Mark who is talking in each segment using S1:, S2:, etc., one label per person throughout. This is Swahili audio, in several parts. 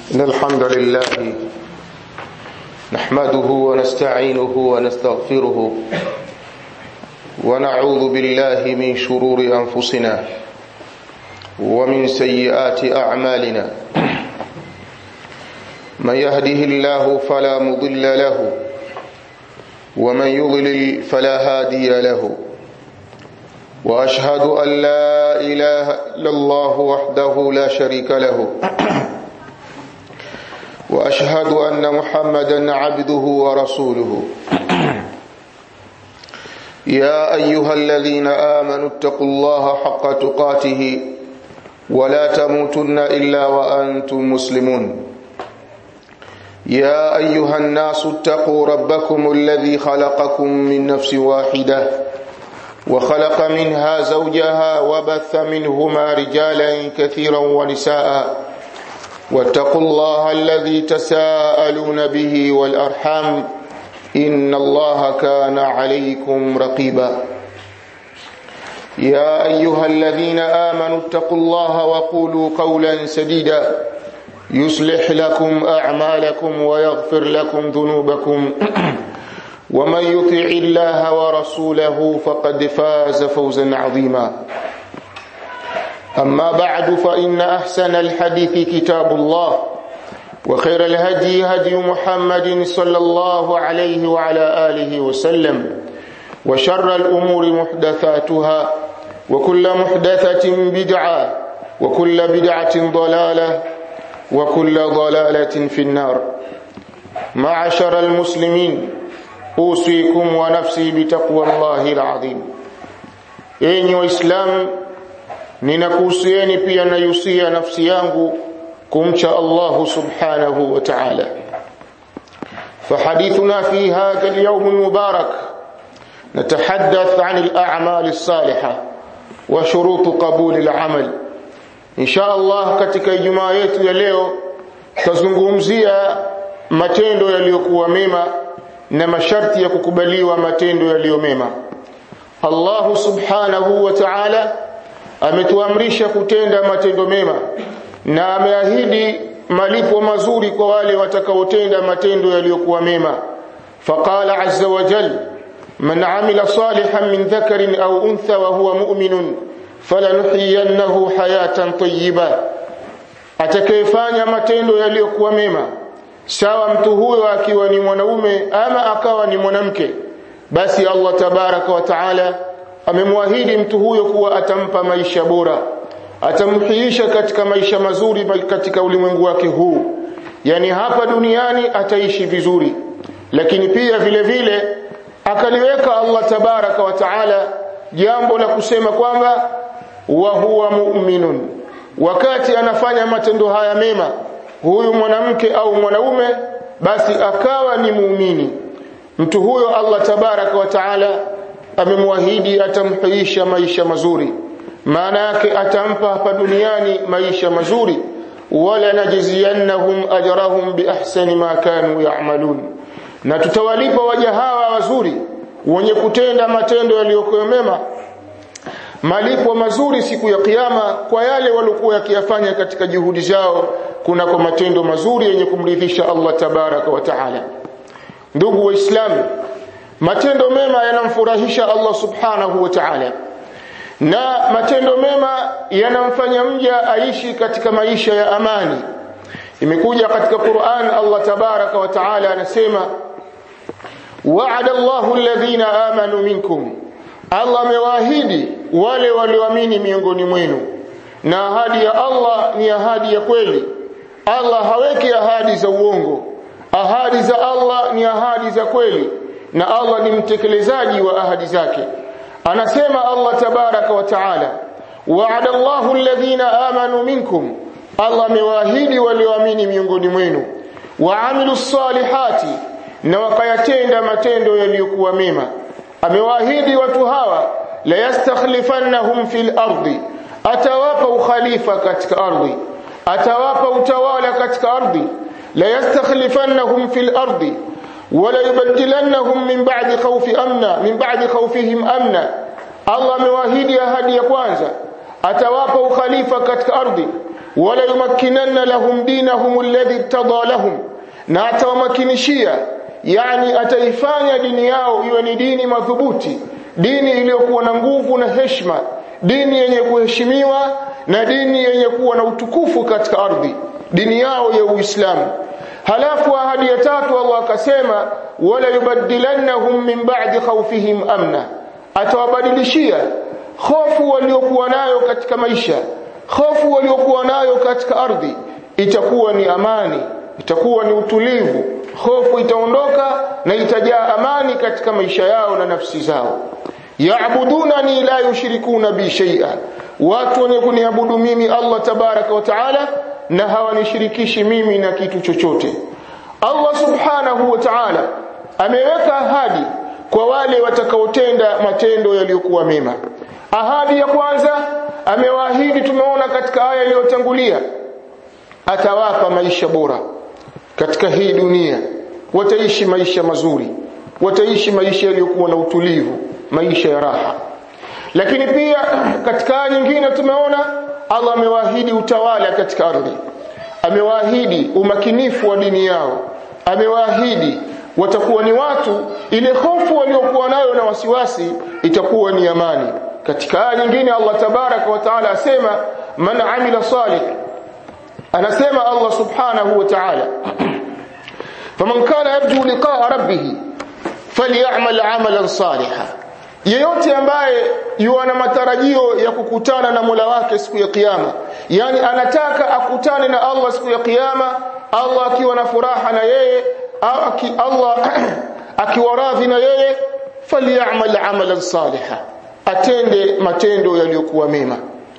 S1: إن الحمد لله نحمده ونستعينه ونستغفره ونعوذ بالله من شرور أنفسنا ومن سيئات أعمالنا من يهده الله فلا مضل له ومن يضلل فلا هادي له واشهد ان لا اله الا الله وحده لا شريك له واشهد ان محمدا عبده ورسوله يا ايها الذين امنوا اتقوا الله حق تقاته ولا تموتن الا وانتم مسلمون يا ايها الناس اتقوا ربكم الذي خلقكم من نفس واحده وخلق منها زوجها وبث منهما رجالا كثيرا ونساء واتقوا الله الذي تساءلون به والارحام ان الله كان عليكم رقيبا يا ايها الذين امنوا اتقوا الله وقولوا قولا سديدا يصلح لكم اعمالكم ويغفر لكم ذنوبكم ومن يطع الله ورسوله فقد فاز فوزا عظيما اما بعد فان احسن الحديث كتاب الله وخير الهدي هدي محمد صلى الله عليه وعلى اله وسلم وشر الامور محدثاتها وكل محدثه بدعه وكل بدعه ضلاله وكل ضلاله في النار معشر المسلمين usikum wa nafsi bitaqwa Allahi alazim enyi waislamu ninakuhusieni pia nayusia nafsi yangu kumcha Allah subhanahu wa ta'ala فحديثنا في هذا اليوم المبارك نتحدث عن الأعمال الصالحة وشروط قبول العمل إن شاء الله katika Ijumaa yetu ya leo tazungumzia matendo yaliyokuwa mema na masharti ya kukubaliwa matendo yaliyo mema Allah subhanahu wa ta'ala ametuamrisha kutenda matendo mema na ameahidi malipo mazuri kwa wale watakaotenda matendo yaliyokuwa mema faqala azza wa jal man amila salihan min dhakarin aw untha wa huwa mu'minun falanuhyiyannahu hayatan tayyiba atakayefanya matendo yaliyokuwa mema sawa mtu huyo akiwa ni mwanaume ama akawa ni mwanamke basi Allah tabaraka wa taala amemwahidi mtu huyo kuwa atampa maisha bora atamhiisha katika maisha mazuri katika ulimwengu wake huu yani hapa duniani ataishi vizuri lakini pia vile vile akaliweka Allah tabaraka wa taala jambo la kusema kwamba wa huwa mu'minun wakati anafanya matendo haya mema huyu mwanamke au mwanaume basi akawa ni muumini mtu huyo Allah tabaraka wa taala amemwahidi atamhuisha maisha mazuri maana yake atampa hapa duniani maisha mazuri wala najziyannahum ajrahum biahsani ma kanu ya'malun na tutawalipa waja hawa wazuri wenye kutenda matendo yaliyokuwa mema malipo mazuri siku ya kiyama kwa yale waliokuwa yakiyafanya katika juhudi zao kunako matendo mazuri yenye kumridhisha Allah tabaraka wa taala ndugu waislamu matendo mema yanamfurahisha Allah subhanahu wa ta'ala na matendo mema yanamfanya mja aishi katika maisha ya amani imekuja katika Qur'an Allah tabaraka wa ta'ala anasema wa'ada Allahu alladhina amanu minkum Allah amewaahidi wale walioamini miongoni mwenu na ahadi ya Allah ni ahadi ya kweli Allah haweki ahadi za uongo ahadi za Allah ni ahadi za kweli na Allah ni mtekelezaji wa ahadi zake anasema Allah tabaraka wa taala wa'ada Allahu alladhina amanu minkum Allah amewaahidi walioamini miongoni mwenu waamilu salihati na wakayatenda matendo yaliyokuwa mema amewaahidi watu hawa la yastakhlifannahum fil ardi atawapa ukhalifa katika ardhi atawapa utawala katika ardhi la yastakhlifannahum fil ardi wala yubaddilannahum min ba'di khawfi amna min ba'di khawfihim amna Allah amewaahidi ahadi ya kwanza atawapa ukhalifa katika ardhi wala yumakkinanna lahum dinahum alladhi irtada lahum na atawamakinishia yani ataifanya dini yao iwe ni dini madhubuti dini iliyokuwa na nguvu na heshima dini yenye kuheshimiwa na dini yenye kuwa na utukufu katika ardhi dini yao ya Uislamu halafu ahadi ya tatu Allah akasema wala yubaddilannahum min ba'di khawfihim amna atawabadilishia hofu waliokuwa nayo katika maisha hofu waliokuwa nayo katika ardhi itakuwa ni amani itakuwa ni utulivu hofu itaondoka na itajaa amani katika maisha yao na nafsi zao yaabudunani la yushrikuna bi shay'a watu wenye kuniabudu mimi Allah tabaraka wa taala na hawanishirikishi mimi na kitu chochote Allah subhanahu wa ta'ala ameweka ahadi kwa wale watakaotenda matendo yaliyokuwa mema ahadi ya kwanza amewaahidi tumeona katika aya iliyotangulia atawapa maisha bora katika hii dunia wataishi maisha mazuri wataishi maisha yaliyokuwa na utulivu maisha ya raha lakini pia katika aya nyingine tumeona Allah amewaahidi utawala katika ardhi amewaahidi umakinifu wa dini yao amewaahidi watakuwa ni watu ile hofu waliokuwa nayo na wasiwasi itakuwa ni amani katika aya nyingine Allah tabaraka wa taala asema man amila salih anasema Allah subhanahu wa ta'ala faman kana yarju liqa'a rabbih falyamal 'amalan salihan yeyote ambaye yuana matarajio ya kukutana na Mola wake siku ya kiyama yani anataka akutane na Allah siku ya kiyama Allah akiwa na furaha na yeye au aki Allah akiwa radhi na yeye falyamal 'amalan salihan atende matendo yaliyokuwa mema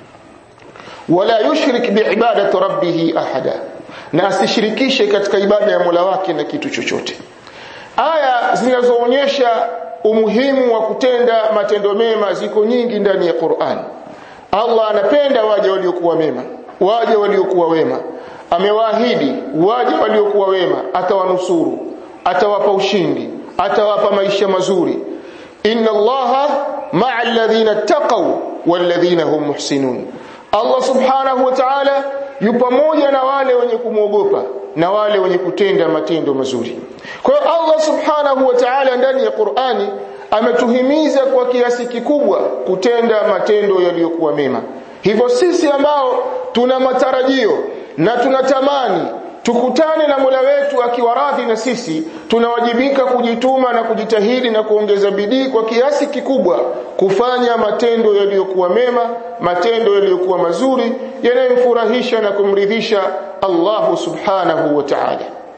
S1: wala yushrik biibadati rabbih ahada na asishirikishe katika ibada ya Mola wake na kitu chochote aya zinazoonyesha umuhimu wa kutenda matendo mema ziko nyingi ndani ya Qur'an Allah anapenda waja waliokuwa mema waja waliokuwa wema amewaahidi waja waliokuwa wema atawanusuru atawapa ushindi atawapa maisha mazuri inna allaha ma'a alladhina taqaw walladhina hum muhsinun Allah subhanahu wa ta'ala yu pamoja na wale wenye kumwogopa na wale wenye kutenda matendo mazuri. Kwa hiyo Allah subhanahu wa ta'ala ndani ya Qur'ani ametuhimiza kwa kiasi kikubwa kutenda matendo yaliyokuwa mema. Hivyo sisi ambao tuna matarajio na tunatamani tukutane na Mola wetu akiwa radhi na sisi tunawajibika kujituma na kujitahidi na kuongeza bidii kwa kiasi kikubwa kufanya matendo yaliyokuwa mema matendo yaliyokuwa mazuri yanayomfurahisha na kumridhisha Allah subhanahu wa ta'ala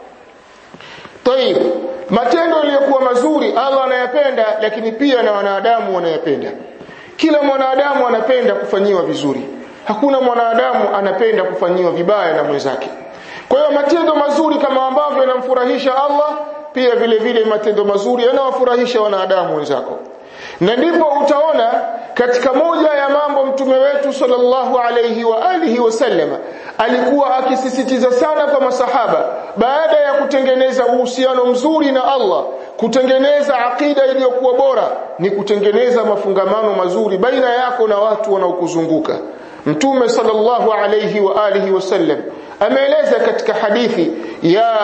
S1: Tayib matendo yaliyokuwa mazuri Allah anayapenda lakini pia na wanadamu wanayapenda kila mwanadamu anapenda kufanyiwa vizuri hakuna mwanadamu anapenda kufanyiwa vibaya na mwenzake kwa hiyo matendo mazuri kama ambavyo yanamfurahisha Allah pia vile vile matendo mazuri yanawafurahisha wanadamu wenzako na ndipo utaona katika moja ya mambo mtume wetu sallallahu alayhi wa alihi wasallam alikuwa akisisitiza sana kwa masahaba baada ya kutengeneza uhusiano mzuri na Allah kutengeneza akida iliyokuwa bora ni kutengeneza mafungamano mazuri baina yako na watu wanaokuzunguka mtume sallallahu alayhi wa alihi wasallam ameeleza katika hadithi ya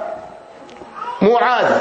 S1: Muadh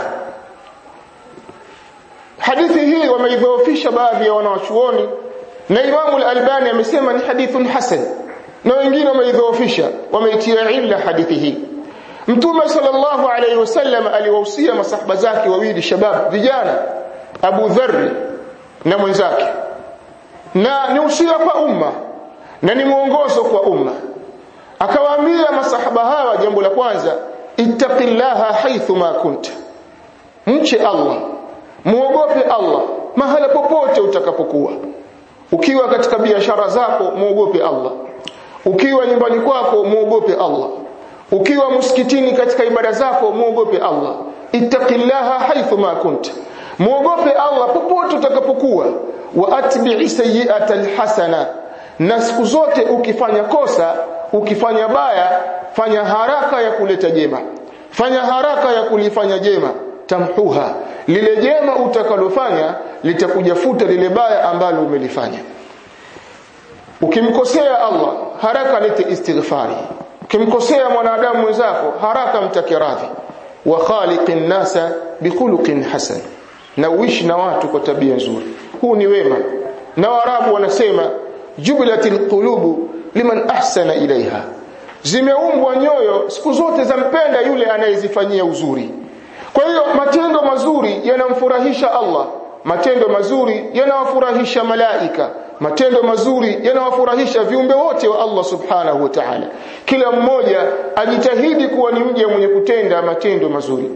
S1: hadithi hii wameidhoofisha baadhi ya wanawachuoni na Imamu al-Albani amesema ni hadithun hasan na wengine wameidhoofisha wameitia illa hadithi hii Mtume sallallahu alayhi wasallam aliwahusia masahaba zake wawili shabab vijana Abu Dharr na mwenzake na ni usia kwa umma na ni mwongozo kwa umma akawaambia masahaba hawa jambo la kwanza ittaqillaha haithu ma kunta mche Allah muogope Allah mahala popote utakapokuwa ukiwa katika biashara zako muogope Allah ukiwa nyumbani kwako muogope Allah ukiwa msikitini katika ibada zako muogope Allah ittaqillaha haithu ma kunta muogope Allah popote utakapokuwa wa atbi'i sayyi'ata alhasana na siku zote ukifanya kosa ukifanya baya fanya haraka ya kuleta jema fanya haraka ya kulifanya jema tamhuha lile jema utakalofanya litakuja futa lile baya ambalo umelifanya ukimkosea Allah haraka lete istighfari ukimkosea mwanadamu mwenzako haraka mtake radhi wa khaliqin nasa bikhuluqin hasan na uishi na watu kwa tabia nzuri huu ni wema na warabu wanasema jubilatil qulubu liman ahsana ilaiha zimeumbwa nyoyo siku zote zampenda yule anayezifanyia uzuri kwa hiyo matendo mazuri yanamfurahisha Allah matendo mazuri yanawafurahisha malaika matendo mazuri yanawafurahisha viumbe wote wa Allah subhanahu wa ta'ala kila mmoja ajitahidi kuwa ni mja mwenye kutenda matendo mazuri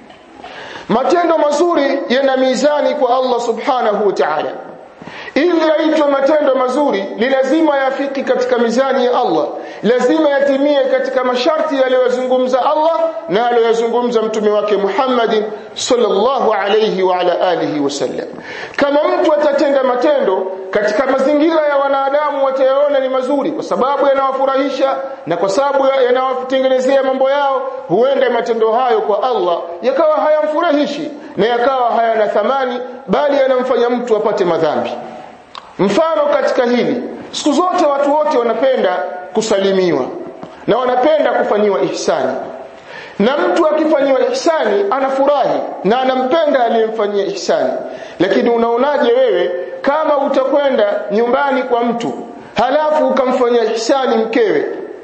S1: matendo mazuri yana mizani kwa Allah subhanahu wa ta'ala ili yaitwe matendo mazuri ni lazima yafiki katika mizani ya Allah lazima yatimie katika masharti aliyozungumza Allah na aliyozungumza mtume wake Muhammad sallallahu alayhi wa ala alihi wasallam kama mtu atatenda matendo katika mazingira ya wanadamu watayaona ni mazuri kwa sababu yanawafurahisha na kwa sababu yanawatengenezea mambo yao huenda matendo hayo kwa Allah yakawa hayamfurahishi na yakawa hayana thamani bali yanamfanya mtu apate madhambi mfano katika hili siku zote watu wote wanapenda kusalimiwa na wanapenda kufanyiwa ihsani na mtu akifanyiwa ihsani anafurahi na anampenda aliyemfanyia ihsani lakini unaonaje wewe kama utakwenda nyumbani kwa mtu halafu ukamfanyia ihsani mkewe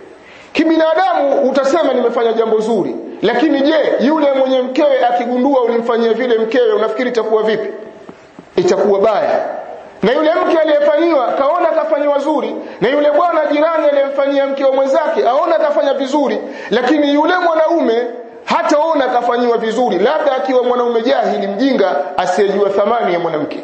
S1: kibinadamu utasema nimefanya jambo zuri lakini je yule mwenye mkewe akigundua ulimfanyia vile mkewe unafikiri itakuwa vipi itakuwa baya na yule mke aliyefanyiwa kaona kafanyiwa zuri na yule bwana jirani aliyemfanyia mke wa mwenzake aona kafanya vizuri lakini yule mwanaume hataona kafanyiwa vizuri labda akiwa mwanaume jahili mjinga asiyejua thamani ya mwanamke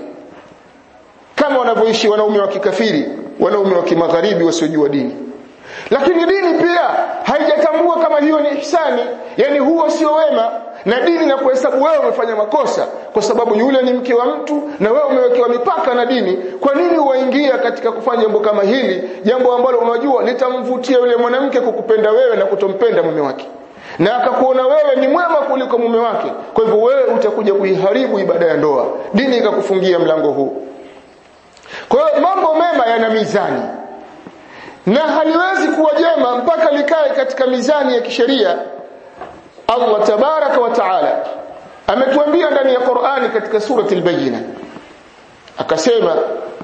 S1: kama wanavyoishi wanaume wa kikafiri wanaume wa kimagharibi wasiojua dini lakini dini pia haijatambua kama hiyo ni ihsani yani huo sio wema na dini na kuhesabu wewe umefanya makosa kwa sababu yule ni mke wa mtu na wewe umewekewa mipaka na dini kwa nini uwaingia katika kufanya jambo kama hili jambo ambalo unajua litamvutia yule mwanamke kukupenda wewe na kutompenda mume wake na akakuona wewe ni mwema kuliko mume wake kwa hivyo wewe utakuja kuiharibu ibada ya ndoa dini ikakufungia mlango huu kwa hiyo mambo mema yana mizani na haliwezi kuwa jema mpaka likae katika mizani ya kisheria Allah tabaraka wa taala ametuambia ndani ya Qur'ani katika surati al-Bayyina akasema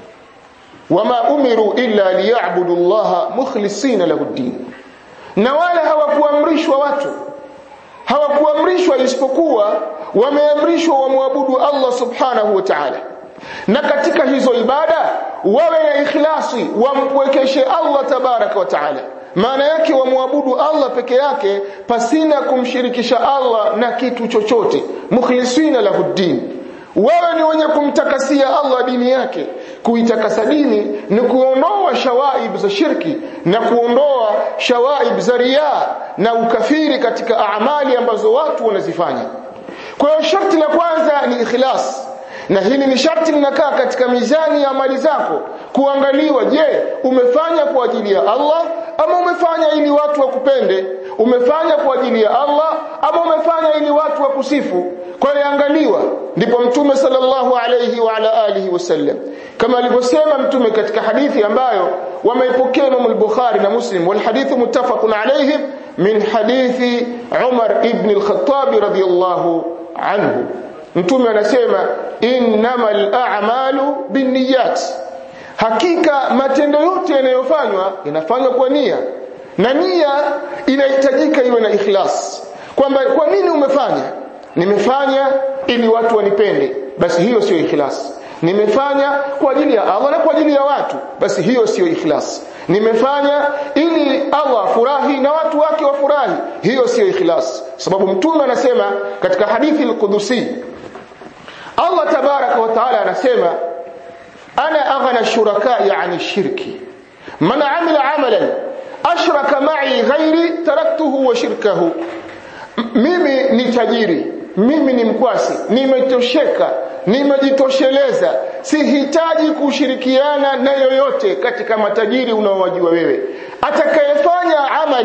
S1: wama umiru illa liya'budu Allah mukhlisina lahu ad-din na wala hawakuamrishwa watu hawakuamrishwa isipokuwa wameamrishwa wamwabudu Allah subhanahu wa ta'ala na katika hizo ibada wawe na ikhlasi wampwekeshe Allah tabaraka wa taala maana yake wamwabudu Allah peke yake pasina kumshirikisha Allah na kitu chochote mukhlisina lahuddin wawe ni wenye kumtakasia Allah dini yake kuitakasa dini ni kuondoa shawaib za shirki na kuondoa shawaib za riya na ukafiri katika amali ambazo watu wanazifanya kwa hiyo sharti la kwanza ni ikhlas na hili ni sharti linakaa katika mizani ya amali zako kuangaliwa je umefanya kwa ajili ya Allah ama umefanya ili watu wakupende umefanya kwa ajili ya Allah ama umefanya ili watu wakusifu kwa hiyo angaliwa ndipo mtume sallallahu alayhi wa ala alihi wasallam kama alivyosema mtume katika hadithi ambayo wameipokea Imam al-Bukhari na Muslim wal hadithu muttafaqun alayhi min hadithi Umar ibn al-Khattab radiyallahu anhu mtume anasema innamal a'malu binniyat hakika matendo yote yanayofanywa yanafanywa kwa nia na nia inahitajika iwe na ikhlas kwamba kwa nini umefanya nimefanya ili watu wanipende basi hiyo sio ikhlas nimefanya kwa ajili ya Allah na kwa ajili ya watu basi hiyo sio ikhlas nimefanya ili Allah furahi na watu wake wafurahi hiyo sio ikhlas sababu mtume anasema katika hadithi al-Qudusi Allah tabaraka wa taala anasema ana aghna shurakai ani shirki man amila amalan ashraka ma'i ghairi taraktuhu wa shirkahu mimi ni tajiri mimi ni mkwasi nimetosheka nimejitosheleza sihitaji kushirikiana na yoyote katika matajiri unaowajua wewe atakayefanya amali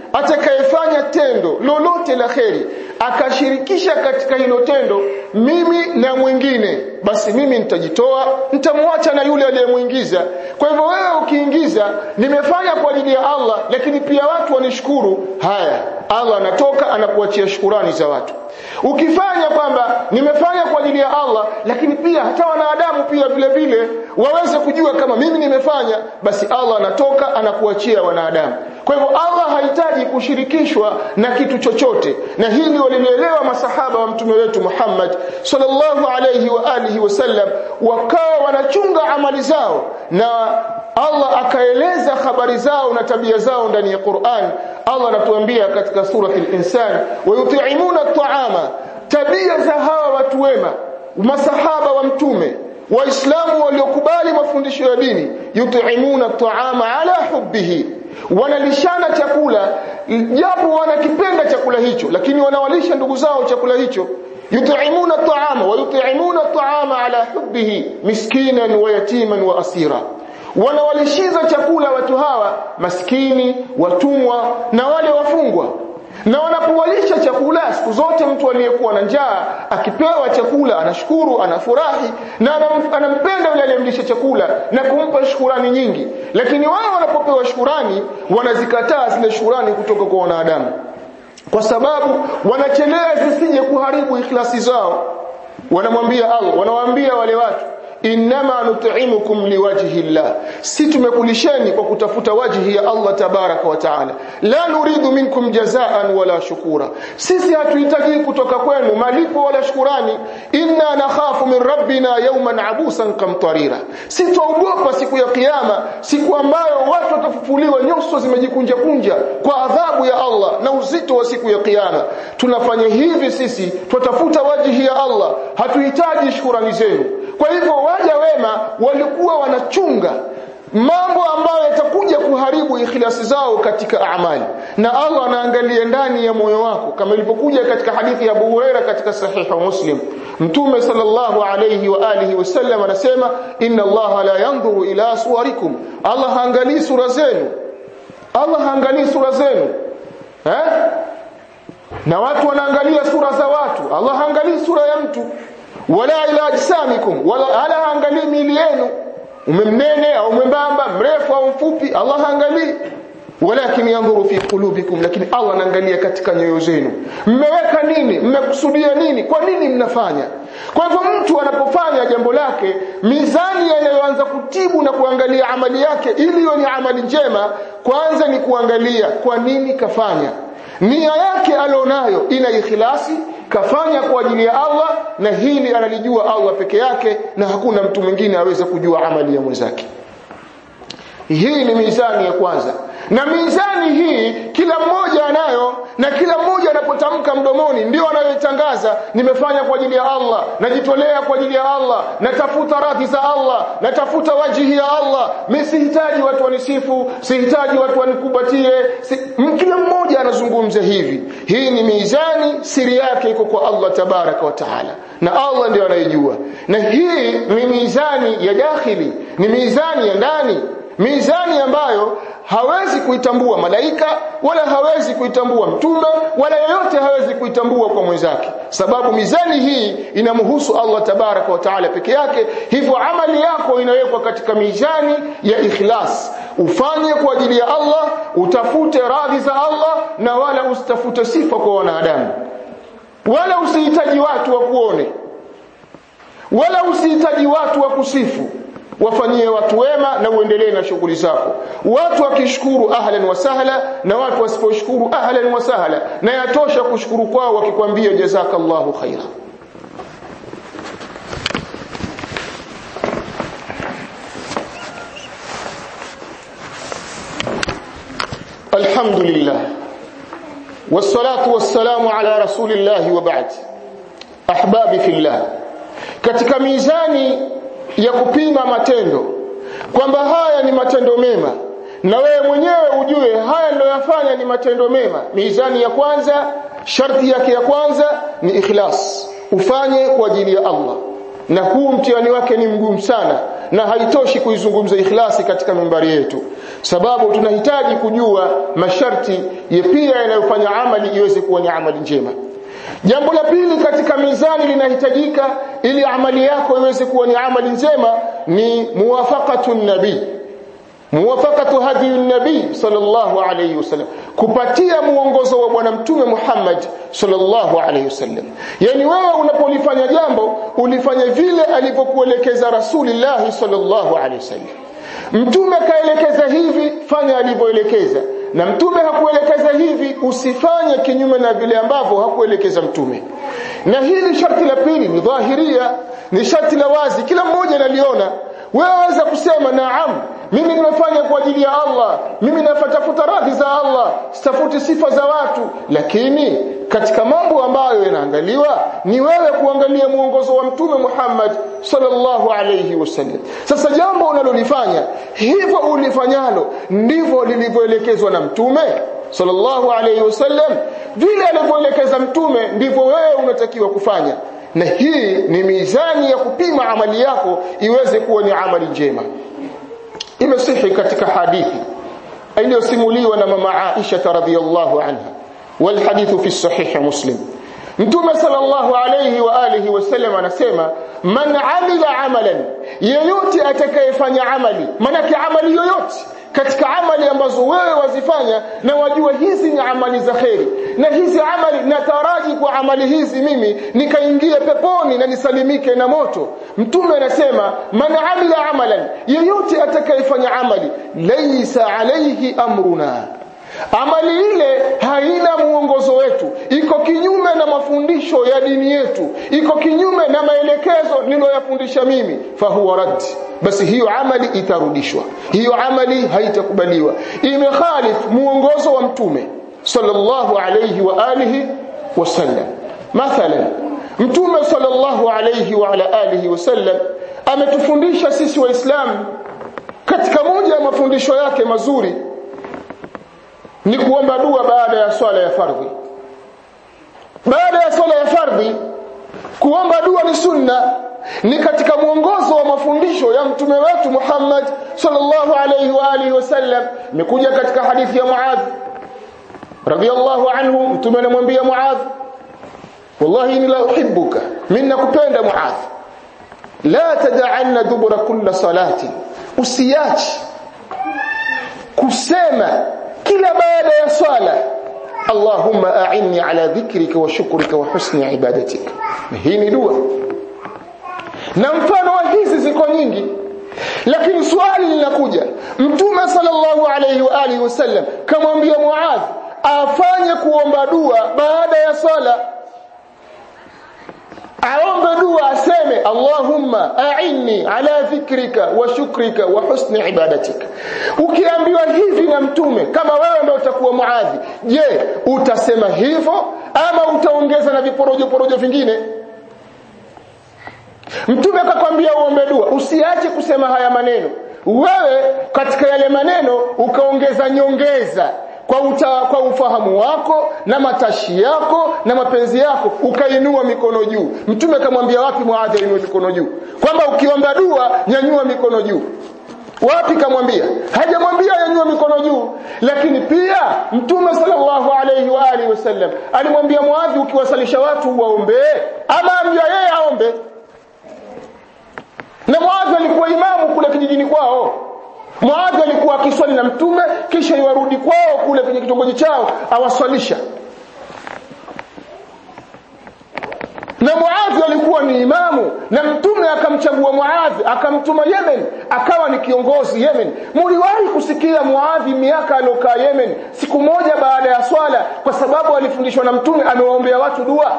S1: atakayefanya tendo lolote la kheri akashirikisha katika hilo tendo mimi na mwingine basi mimi nitajitoa nitamwacha na yule aliyemuingiza kwa hivyo wewe ukiingiza nimefanya kwa ajili ya Allah lakini pia watu wanishukuru haya Allah anatoka anakuachia shukurani za watu ukifanya kwamba nimefanya kwa ajili ya Allah lakini pia hata wanadamu pia vile vile waweze kujua kama mimi nimefanya basi Allah anatoka anakuachia wanadamu kwa hivyo Allah hahitaji kushirikishwa na kitu chochote na hili walilielewa masahaba wa mtume wetu Muhammad sallallahu alayhi wa alihi wasallam wakawa wanachunga amali zao na Allah akaeleza habari zao na tabia zao ndani ya Qur'an Allah anatuambia katika surati al-insan wayut'imuna at-ta'ama tabia za hawa watu wema masahaba wa mtume waislamu waliokubali mafundisho ya dini yut'imuna at-ta'ama ala hubbihi wanalishana chakula japo wanakipenda chakula hicho lakini wanawalisha ndugu zao chakula hicho yut'imuna at-ta'ama wa yut'imuna at-ta'ama ala hubbihi miskinan wa yatiman wa asira wanawalishiza chakula watu hawa maskini watumwa na wale wafungwa na wanapowalisha chakula siku zote mtu aliyekuwa na njaa akipewa chakula anashukuru anafurahi na anampenda yule aliyemlisha chakula na kumpa shukurani nyingi lakini wao wanapopewa shukurani wanazikataa zile shukurani kutoka kwa wanadamu kwa sababu wanachelea zisije kuharibu ikhlasi zao wanamwambia Allah wanawaambia wale watu innama nut'imukum liwajhi llah si tumekulisheni kwa kutafuta wajhi ya Allah tabaraka wa taala la nuridu minkum jazaan wala shukura sisi hatuhitaji kutoka kwenu malipo wala shukurani inna nakhafu min rabbina yawman abusan kamtarira si tuogopa siku ya kiyama siku ambayo watu watafufuliwa nyuso zimejikunja kunja kwa adhabu ya Allah na uzito wa siku ya kiyama tunafanya hivi sisi tutafuta wajhi ya Allah hatuhitaji shukurani zenu kwa hivyo waja wema walikuwa wanachunga mambo ambayo yatakuja kuharibu ikhlasi zao katika amali na Allah anaangalia ndani ya moyo wako kama ilivyokuja katika hadithi ya Abu Huraira katika sahiha Muslim Mtume sallallahu alayhi wa alihi wasallam anasema inna Allah la yanzuru ila suwarikum Allah haangalii sura zenu Allah haangalii sura zenu eh na watu wanaangalia sura za watu Allah haangalii sura ya mtu wala ila ajsamikum wala ala haangalii miili yenu umemnene au mwembamba mrefu au mfupi Allah haangalii walakin yanzuru fi qulubikum lakini Allah anaangalia katika nyoyo zenu mmeweka nini mmekusudia nini kwa nini mnafanya kwa hivyo mtu anapofanya jambo lake mizani yanayoanza kutibu na kuangalia amali yake ili iwe ni amali njema kwanza ni kuangalia kwa nini kafanya nia yake alionayo ina ikhlasi kafanya kwa ajili ya Allah na hili analijua Allah peke yake na hakuna mtu mwingine aweza kujua amali ya mwenzake hii ni mizani ya kwanza na mizani hii kila mmoja anayo na kila mmoja anapotamka mdomoni ndio anayoitangaza nimefanya kwa ajili ya Allah najitolea kwa ajili ya Allah natafuta radhi za Allah natafuta wajihi ya Allah mimi sihitaji watu wanisifu sihitaji watu wanikubatie si, kila mmoja anazungumza hivi hii ni mizani siri yake iko kwa Allah tabaraka wa taala na Allah ndio anayejua na hii ni mizani ya dakhili ni mizani ya ndani mizani ambayo hawezi kuitambua malaika wala hawezi kuitambua mtume wala yoyote hawezi kuitambua kwa mwenzake sababu mizani hii inamhusu Allah tabaraka wa taala peke yake hivyo amali yako inawekwa katika mizani ya ikhlas ufanye kwa ajili ya Allah utafute radhi za Allah na wala usitafute sifa kwa wanadamu wala usihitaji watu wa kuone wala usihitaji watu wa kusifu wafanyie watu wema na uendelee na shughuli zako watu wakishukuru ahlan wa sahla na watu wasiposhukuru ahlan wa sahla na yatosha kushukuru kwao wakikwambia jazakallahu khaira alhamdulillah wassalatu wassalamu ala rasulillahi wa ba'd ahbabi fillah katika mizani ya kupima matendo kwamba haya ni matendo mema na wewe mwenyewe ujue haya niliyoyafanya ni matendo mema mizani ya kwanza sharti yake ya kwanza ni ikhlas ufanye kwa ajili ya Allah na huu mtihani wake ni mgumu sana na haitoshi kuizungumza ikhlasi katika mimbari yetu sababu tunahitaji kujua masharti ya pia yanayofanya amali iweze kuwa ni amali njema jambo la pili katika mizani linahitajika ili amali yako iweze kuwa ni amali njema ni muwafaqatu nabii muwafaqatu hadi nabii sallallahu alayhi wasallam kupatia muongozo wa bwana mtume Muhammad sallallahu alayhi wasallam yani wewe unapolifanya jambo ulifanya vile alivyokuelekeza rasulullah sallallahu alayhi wasallam mtume kaelekeza hivi fanya alivyoelekeza na mtume hakuelekeza hivi usifanye kinyume na vile ambavyo hakuelekeza mtume na hili sharti la pili ni dhahiria ni sharti la wazi kila mmoja analiona wewe waweza kusema naam mimi nimefanya kwa ajili ya Allah mimi nafatafuta radhi za Allah sitafuti sifa za watu lakini katika mambo ambayo yanaangaliwa ni wewe kuangalia muongozo wa mtume Muhammad sallallahu alayhi wasallam sasa jambo unalolifanya hivyo ulifanyalo ndivyo lilivyoelekezwa na mtume sallallahu alayhi wasallam vile alivyoelekeza mtume ndivyo wewe unatakiwa kufanya na hii ni mizani ya kupima amali yako iweze kuwa ni amali njema imesihi katika hadithi iliyosimuliwa na mama Aisha radhiyallahu anha wal hadithu fi sahih muslim mtume sallallahu alayhi wa alihi wasallam anasema man amila amalan yeyote atakayefanya amali manake amali yoyote katika amali ambazo wewe wazifanya na wajua hizi ni amali za kheri na hizi amali nataraji kwa amali hizi mimi nikaingia peponi na nisalimike na moto mtume anasema man amila amalan yeyote atakayefanya amali laysa alayhi amruna amali ile haina muongozo wetu iko kinyume na mafundisho ya dini yetu iko kinyume na maelekezo niliyoyafundisha mimi fahuwa rad basi hiyo amali itarudishwa hiyo amali haitakubaliwa imekhalif muongozo wa mtume sallallahu alayhi wa alihi wasallam mathalan mtume sallallahu alayhi wa ala alihi wasallam ametufundisha sisi waislamu katika moja ya mafundisho yake mazuri ni kuomba dua baada ya swala ya fardhi baada ya swala ya fardhi kuomba dua ni sunna ni katika mwongozo wa mafundisho ya mtume wetu Muhammad sallallahu alayhi wa alihi wasallam imekuja katika hadithi ya Muadh radiyallahu anhu mtume anamwambia Muadh wallahi inni la uhibbuka mimi nakupenda Muadh la tad'anna dubura kulli salati usiachi kusema kila baada ya swala Allahumma a'inni ala dhikrika wa shukrika wa husni ibadatika hii ni dua na mfano wa hizi ziko nyingi lakini swali linakuja mtume sallallahu alayhi wa alihi wasallam kamwambia Muadh afanye kuomba dua baada ya swala aombe dua aseme Allahumma a'inni ala dhikrika wa shukrika wa husni ibadatika ukiambiwa hivi na mtume kama wewe ndio utakuwa muadhi je utasema hivyo ama utaongeza na viporojo porojo vingine mtume akakwambia uombe dua usiache kusema haya maneno wewe katika yale maneno ukaongeza nyongeza kwa, uta, kwa ufahamu wako na matashi yako na mapenzi yako ukainua mikono juu mtume akamwambia wapi muadhi ainue mikono juu kwamba ukiomba dua nyanyua mikono juu wapi kamwambia hajamwambia yanyua mikono juu lakini pia mtume sallallahu alayhi wa alihi wasallam alimwambia muadhi ukiwasalisha watu waombee ama ambia yeye aombe na muadhi alikuwa imamu kule kijijini kwao Muadhi alikuwa akiswali na mtume kisha iwarudi kwao kule kwenye kitongoji chao awaswalisha. Na Muadhi alikuwa ni imamu na mtume akamchagua Muadhi akamtuma Yemen akawa ni kiongozi Yemen. Muliwahi kusikia Muadhi miaka aliokaa Yemen siku moja baada ya swala kwa sababu alifundishwa na mtume amewaombea watu dua.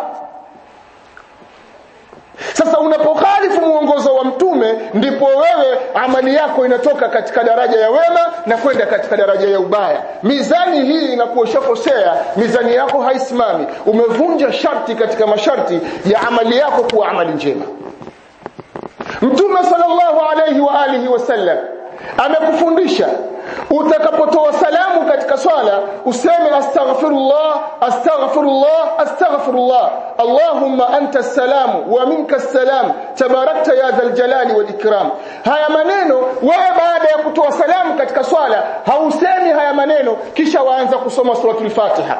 S1: Sasa unapokhalifu muongozo wa mtume ndipo wewe amali yako inatoka katika daraja ya wema na kwenda katika daraja ya ubaya. Mizani hii inakuwa ushakosea, mizani yako haisimami. Umevunja sharti katika masharti ya amali yako kuwa amali njema. Mtume sallallahu alayhi wa alihi wasallam amekufundisha utakapotoa salamu katika swala useme astaghfirullah astaghfirullah astaghfirullah allahumma anta salamu wa minka salam tabarakta ya dhal jalali wal ikram haya maneno wewe baada ya kutoa salamu katika swala hausemi haya maneno kisha waanza kusoma suratul fatiha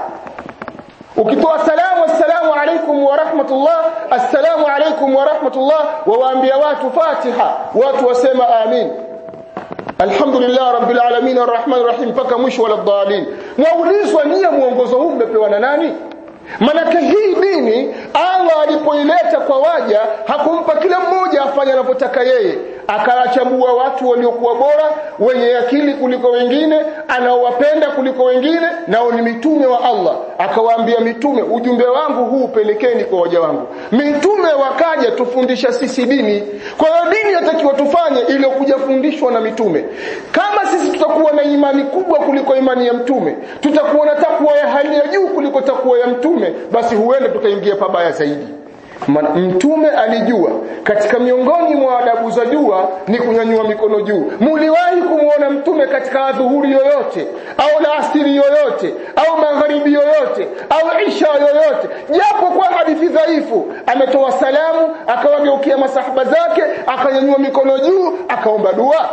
S1: ukitoa salamu assalamu alaikum wa rahmatullah assalamu alaikum wa rahmatullah wawaambia watu fatiha watu wasema amin alhamdulillah rabbil alamin arrahman arrahim mpaka mwisho wala dhalin mwaulizwa nia muongozo huu mmepewa na nani manake hii dini Allah alipoileta kwa waja hakumpa kila mmoja afanye anavyotaka yeye akawachagua watu waliokuwa bora wenye akili kuliko wengine anaowapenda kuliko wengine nao ni mitume wa Allah akawaambia mitume ujumbe wangu huu upelekeni kwa waja wangu mitume wakaja tufundisha sisi dini kwa hiyo dini yatakiwa tufanye iliyokuja fundishwa na mitume kama sisi tutakuwa na imani kubwa kuliko imani ya mtume tutakuwa na takwa ya hali ya juu kuliko takwa ya mtume basi huenda tukaingia pabaya zaidi mtume alijua katika miongoni mwa adabu za jua ni kunyanyua mikono juu muliwahi kumwona mtume katika adhuhuri yoyote au laasiri yoyote au magharibi yoyote au isha yoyote japo kwa hadithi dhaifu ametoa salamu akawageukia masahaba zake akanyanyua mikono juu akaomba dua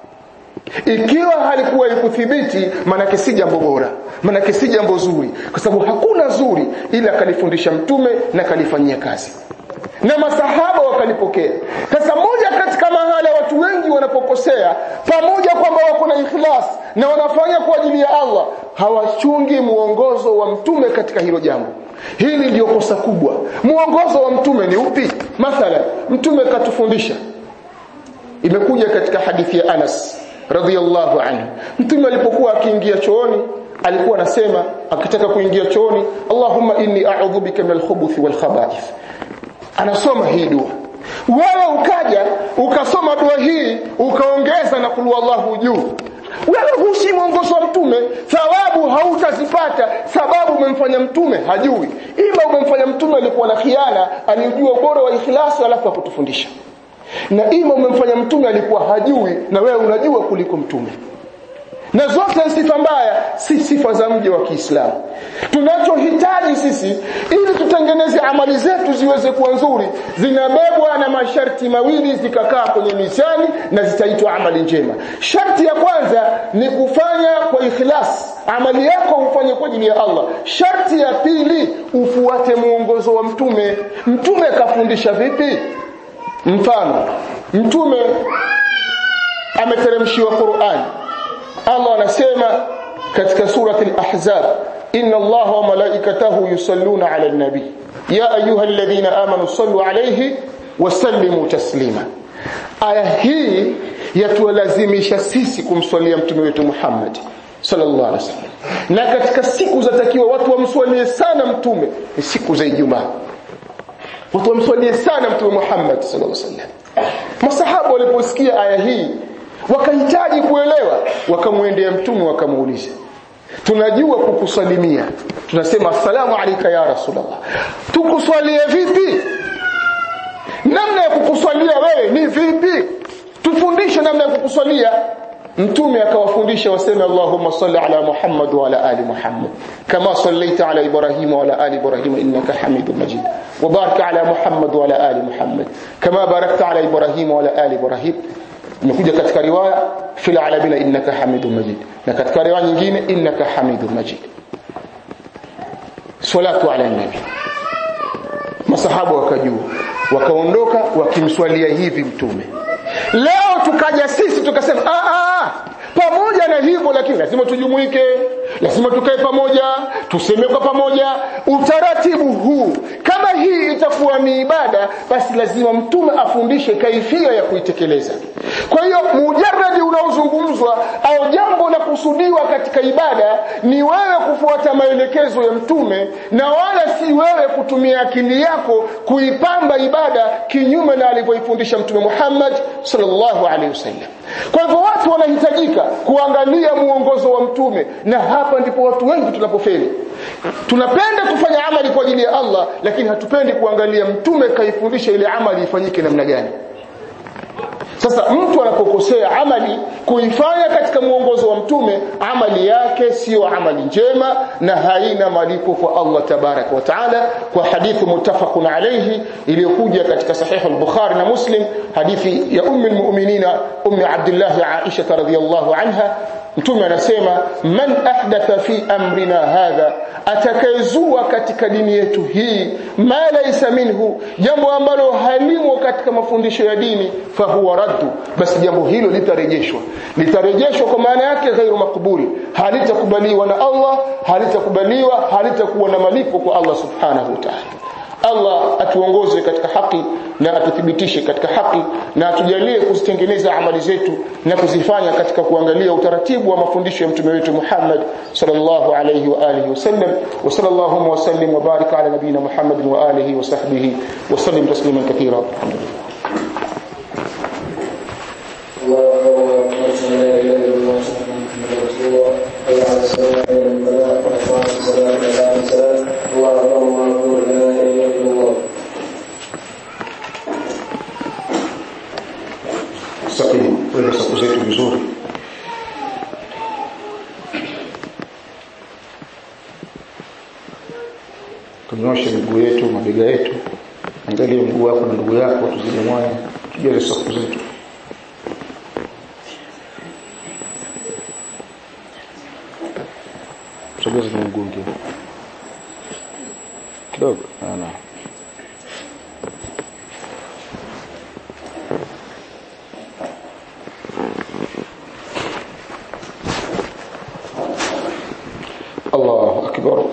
S1: ikiwa halikuwa ikuthibiti manake si jambo bora manake si jambo zuri kwa sababu hakuna zuri ila kalifundisha mtume na kalifanyia kazi na masahaba wakalipokea sasa moja katika mahala watu wengi wanapokosea pamoja kwamba wako na ikhlas na wanafanya kwa ajili ya Allah hawachungi muongozo wa mtume katika hilo jambo hili ndio kosa kubwa muongozo wa mtume ni upi mathalan mtume katufundisha imekuja katika hadithi ya Anas radhiallahu anhu mtume alipokuwa akiingia chooni alikuwa anasema akitaka kuingia chooni Allahumma inni a'udhu bika minal khubuthi wal khaba'ith anasoma hii dua wewe ukaja ukasoma dua hii ukaongeza na kulu Allahu juu wewe hushi mwongozo wa mtume thawabu hautazipata sababu umemfanya mtume hajui ima umemfanya mtume alikuwa na khiana alijua ubora wa ikhlasi alafu akutufundisha na ima umemfanya mtume alikuwa hajui na wewe unajua kuliko mtume na zote sifa mbaya si sifa za mje wa Kiislamu tunachohitaji sisi ili tutengeneze amali zetu ziweze kuwa nzuri zinabebwa na masharti mawili zikakaa kwenye mizani na zitaitwa amali njema sharti ya kwanza ni kufanya kwa ikhlas amali yako ufanye kwa ajili ya Allah sharti ya pili ufuate muongozo wa mtume mtume kafundisha vipi mfano mtume ameteremshiwa Qur'an Allah anasema katika surati al-Ahzab inna Allaha wa malaikatahu yusalluna 'ala an-nabi ya ayyuhalladhina amanu sallu 'alayhi wa sallimu taslima aya hii yatulazimisha sisi kumswalia mtume wetu Muhammad sallallahu alaihi wasallam na katika siku zatakiwa watu wamswalie sana mtume ni siku za Ijumaa watu wamswalie sana mtume Muhammad sallallahu alaihi wasallam masahaba waliposikia aya hii wakahitaji kuelewa wakamwendea mtume wakamuuliza tunajua kukusalimia tunasema assalamu alayka ya rasulullah tukuswalie vipi namna ya kukuswalia wewe ni vipi tufundishe namna ya kukuswalia mtume akawafundisha waseme Allahumma salli ala Muhammad wa ala ali Muhammad kama sallaita ala Ibrahim wa ala ali Ibrahim innaka Hamidum Majid wa barik ala Muhammad wa ala ali Muhammad kama barakta ala Ibrahim wa ala ali Ibrahim imekuja katika riwaya fil alamin innaka Hamidum Majid na katika riwaya nyingine innaka Hamidum Majid salatu ala nabi masahaba wakajua wakaondoka wakimswalia hivi mtume leo tukaja sisi tukasema a a pamoja na hivyo lakini lazima tujumuike lazima tukae pamoja tuseme kwa pamoja utaratibu huu kama hii itakuwa ni ibada basi lazima mtume afundishe kaifia ya kuitekeleza kwa hiyo mujarradi unaozungumzwa au jambo la kusudiwa katika ibada ni wewe kufuata maelekezo ya mtume na wala si wewe kutumia akili yako kuipamba ibada kinyume na alivyoifundisha mtume Muhammad sallallahu alaihi wasallam kwa hivyo watu wanahitajika kuangalia muongozo wa mtume na hapa ndipo watu wengi tunapofeli tunapenda kufanya amali kwa ajili ya Allah lakini hatupendi kuangalia mtume kaifundisha ile amali ifanyike namna gani sasa mtu anapokosea amali kuifanya katika mwongozo wa mtume amali yake sio amali njema na haina malipo kwa Allah tabaraka wa taala kwa hadithi muttafaqun alayhi iliyokuja katika sahih al-Bukhari na Muslim hadithi ya ummi al-mu'minina ummi Abdullah Aisha radhiyallahu anha mtume anasema man ahdatha fi amrina hadha atakayezua katika dini yetu hii ma laysa minhu jambo ambalo halimo katika mafundisho ya dini fahuwa raddu basi jambo hilo litarejeshwa litarejeshwa kwa maana yake ghairu makbuli halitakubaliwa na Allah halitakubaliwa halitakuwa na malipo kwa Allah subhanahu wa ta'ala Allah atuongoze katika haki na atuthibitishe katika haki na atujalie kuzitengeneza amali zetu na kuzifanya katika kuangalia utaratibu wa mafundisho ya mtume wetu Muhammad sallallahu alayhi wa alihi wasallam wa sallallahu wa sallim wa barik ala nabina Muhammad wa alihi wa sahbihi wa sallim tasliman katira alhamdulillah
S2: الله أكبر لا إله إلا الله محمد رسول الله حي على الصلاة إلى الفلاح وإقام الصلاة إلى الصلاة اللهم أكبر لا إله إلا الله
S1: sahihi wewe safu zetu vizuri tunyoshe miguu yetu mabega yetu angalia mguu wako na ndugu yako tuzidi mwanya tujale safu zetu sogeza na mguu mwingine kidogo ana الله أكبر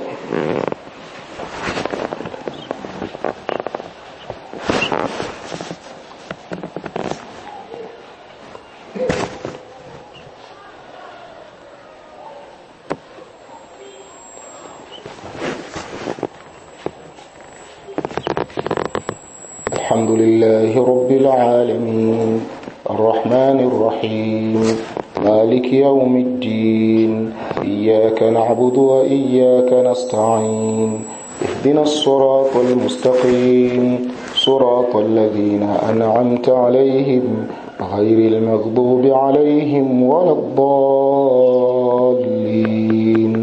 S1: الحمد لله رب العالمين الرحمن الرحيم مالك يوم الدين إياك نعبد وإياك نستعين اهدنا الصراط المستقيم صراط الذين أنعمت عليهم غير المغضوب عليهم ولا الضالين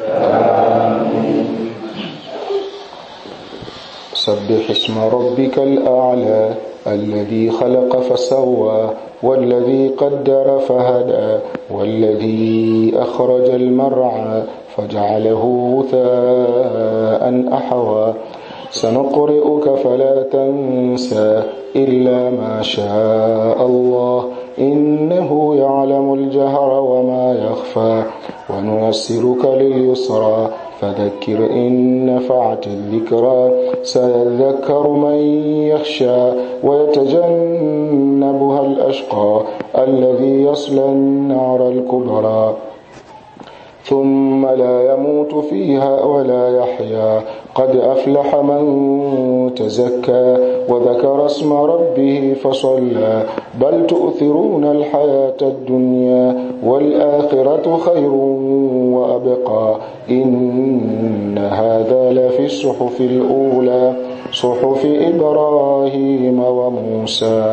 S1: سبح اسم ربك الأعلى الذي خلق فسوى والذي قدر فهدى والذي أخرج المرعى فجعله غثاء أحوى سنقرئك فلا تنسى إلا ما شاء الله إنه يعلم الجهر وما يخفى ونيسرك لليسرى فذكر إن نفعت الذكرى سيذكر من يخشى ويتجنبها الأشقى الذي يصلى النار الكبرى ثم لا يموت فيها ولا يحيا قد أفلح من تزكى وذكر اسم ربه فصلى بل تؤثرون الحياة الدنيا والآخرة خير وأبقى إن هذا لفي الصحف الأولى صحف إبراهيم وموسى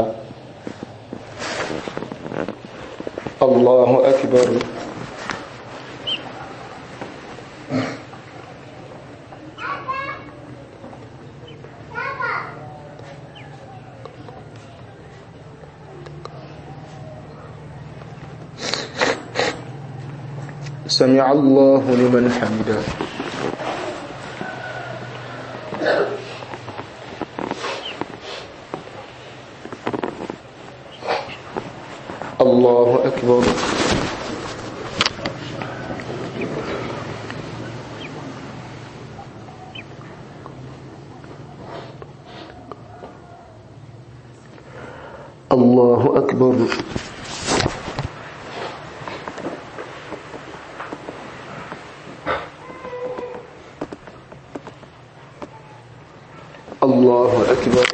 S1: الله أكبر سمع الله لمن حمده الله أكبر الله أكبر الله أكبر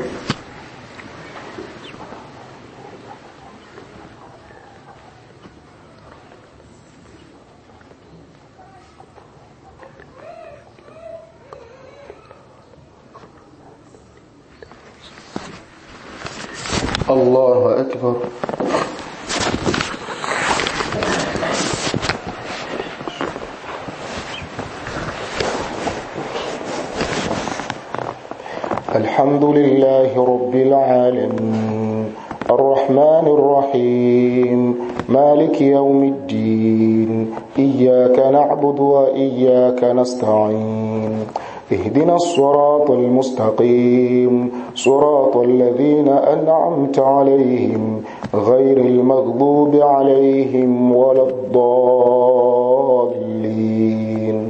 S1: الله أكبر الحمد لله رب العالمين الرحمن الرحيم مالك يوم الدين إياك نعبد وإياك نستعين اهدنا الصراط المستقيم صراط الذين أنعمت عليهم غير المغضوب عليهم ولا الضالين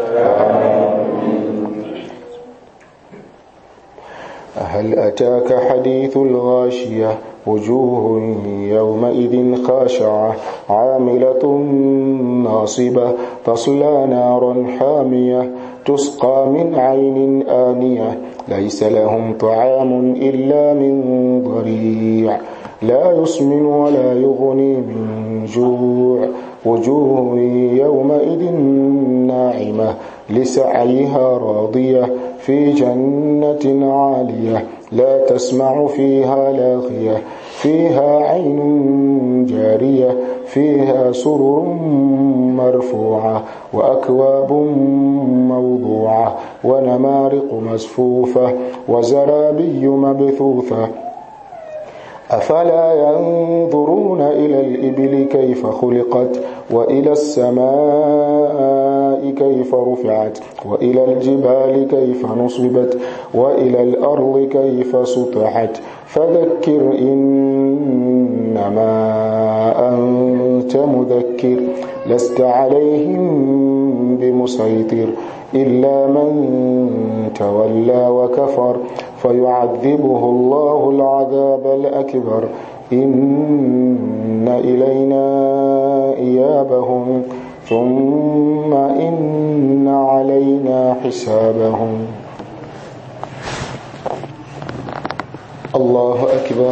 S1: هل أتاك حديث الغاشية وجوه يومئذ خاشعة عاملة ناصبة تصلى نارا حامية تسقى من عين آنية ليس لهم طعام إلا من ضريع لا يسمن ولا يغني من جوع وجوه يومئذ ناعمة لسعيها راضية في جنة عالية لا تسمع فيها لاغية فيها عين جارية فيها سرر مرفوعة وأكواب موضوعة ونمارق مسفوفة وزرابي مبثوثة أفلا ينظرون إلى الإبل كيف خلقت وإلى السماء كيف رفعت وإلى الجبال كيف نصبت وإلى الأرض كيف سطحت فذكر إنما أنت مذكر لست عليهم بمسيطر إلا من تولى وكفر فيعذبه الله العذاب الأكبر إن إلينا إيابهم ثم إن علينا حسابهم الله أكبر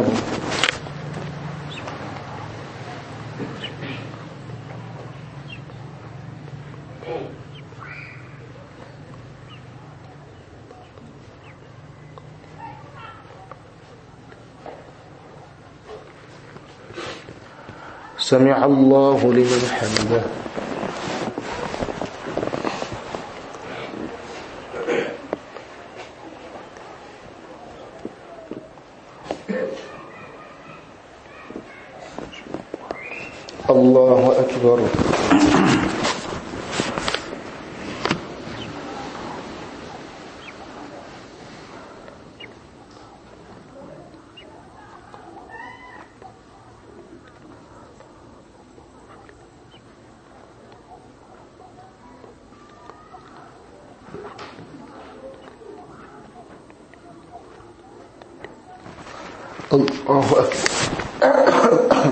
S1: سمع الله لمن حمده الله أكبر الله أكبر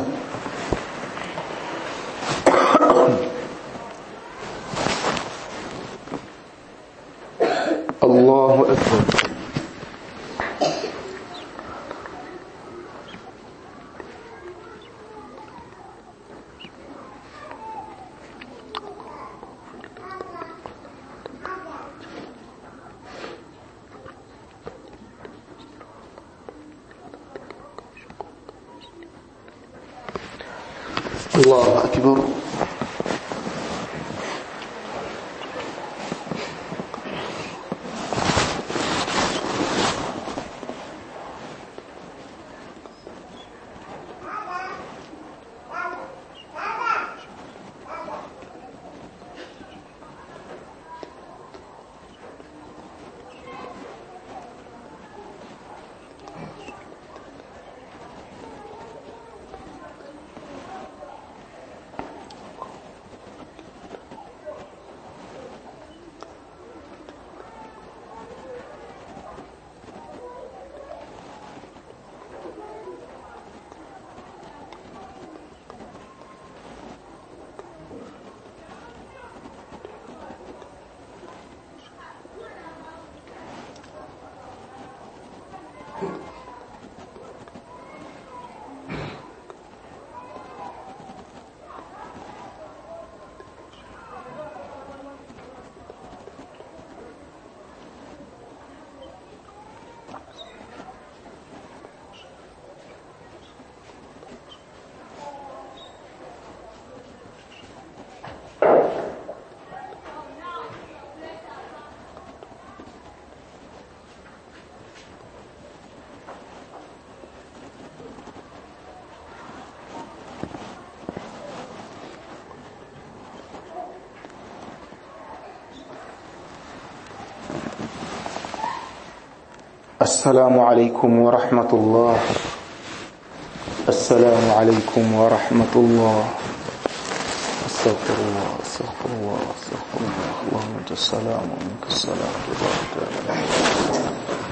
S1: الله أكبر الله أكبر السلام عليكم ورحمة الله السلام عليكم ورحمة الله استغفر الله استغفر الله استغفر الله اللهم انت السلام ومنك السلام تبارك يا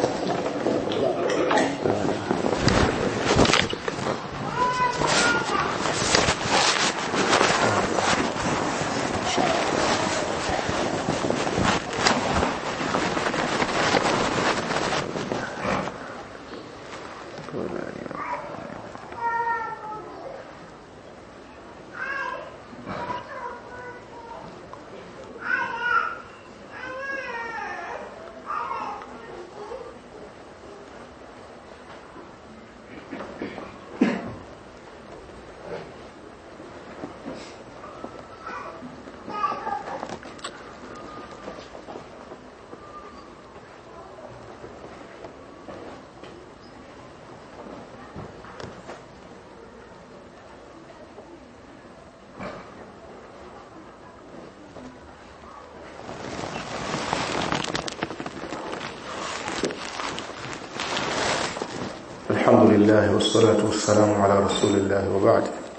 S1: الحمد لله والصلاة والسلام على رسول الله وبعد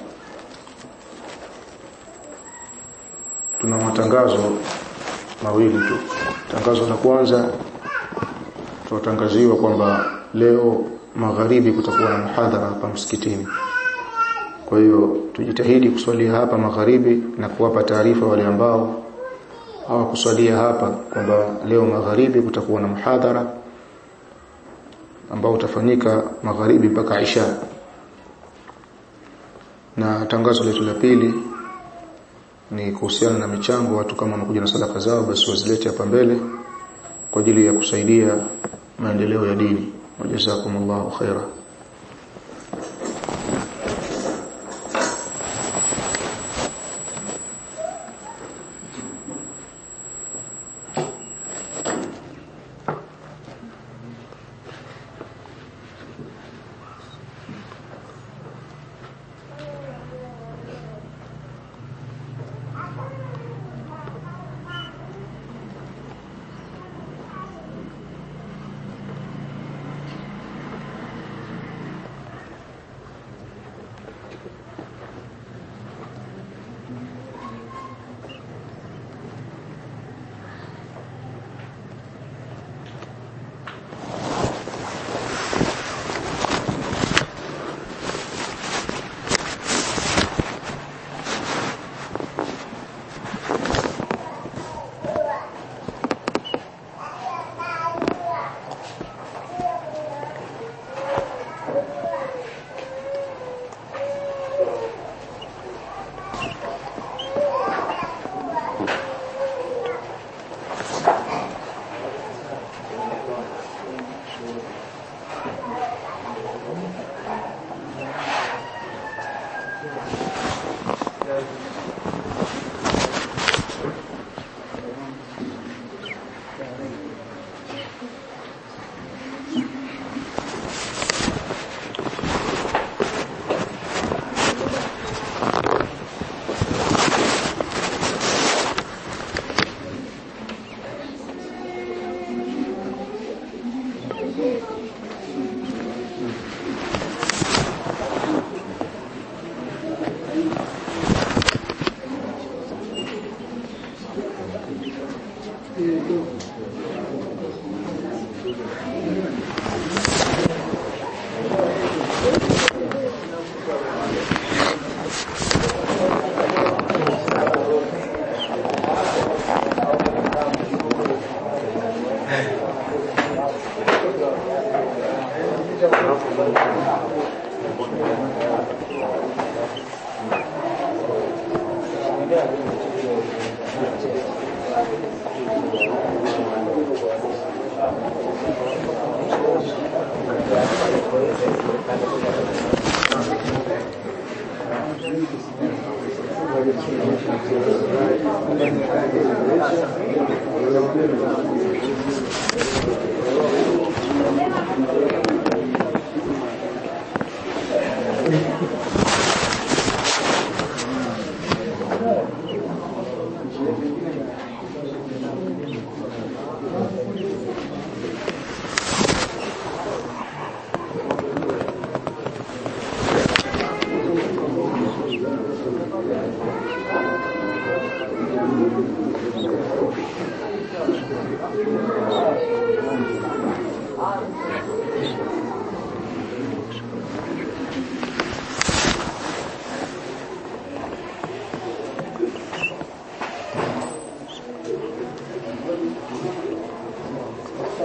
S1: tuna matangazo mawili tu tangazo la kwanza tunatangaziwa kwamba leo magharibi kutakuwa na muhadhara hapa msikitini kwa hiyo tujitahidi kuswalia hapa magharibi na kuwapa taarifa wale ambao hawakuswalia hapa kwamba leo magharibi kutakuwa na muhadhara ambao utafanyika magharibi mpaka Isha. Na tangazo letu la pili ni kuhusiana na michango watu kama wamekuja na sadaka zao basi wazilete hapa mbele kwa ajili ya kusaidia maendeleo ya dini. Wajazakumullahu khaira.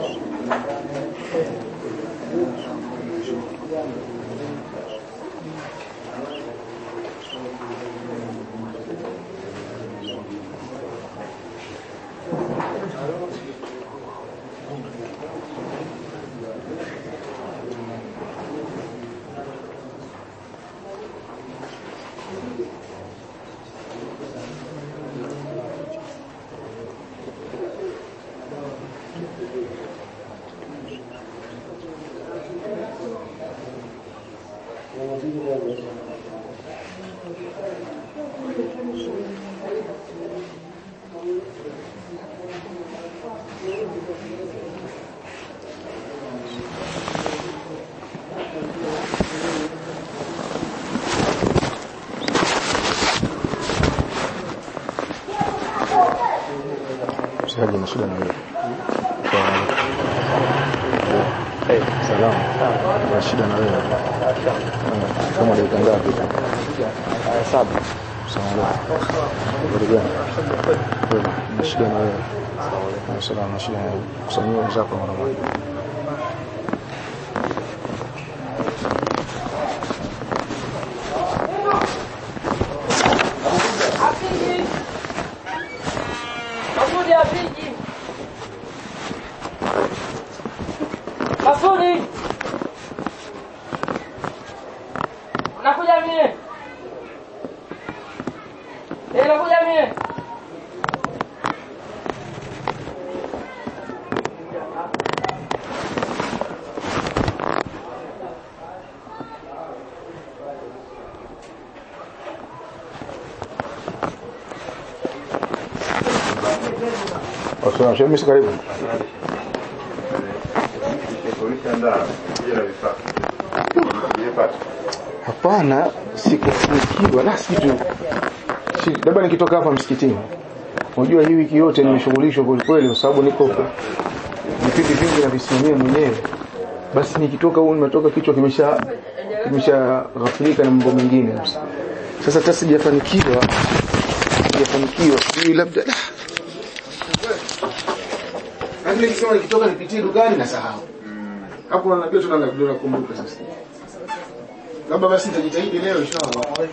S3: Mshikaji na shida na wewe. Salamu. Na shida na wewe. Eh, Kama dakika ngapi? Saba. Salamu. Habari gani? Wewe, Na shida na wewe. Salamu na shida na wewe. Kusanyia wenzako mara moja.
S4: Masudi apiji. Masudi. Nakuja mie. Eh, nakuja mie.
S3: Wasalamu. Shehe karibu. Hapana, sikufanikiwa la situ. Si, labda nikitoka hapa msikitini. Unajua hii wiki yote nimeshughulishwa kweli kweli kwa sababu niko vipindi vingi na visimamia mwenyewe. Basi nikitoka huko nimetoka kichwa kimesha kimesha ghafilika na mambo mengine. Sasa hata sijafanikiwa sijafanikiwa. Sijui labda ah, lakini nikisema nikitoka nipitie dukani na sahau. Hapo najua tuna nakumbuka sasa. Labda basi nitajitahidi leo inshallah.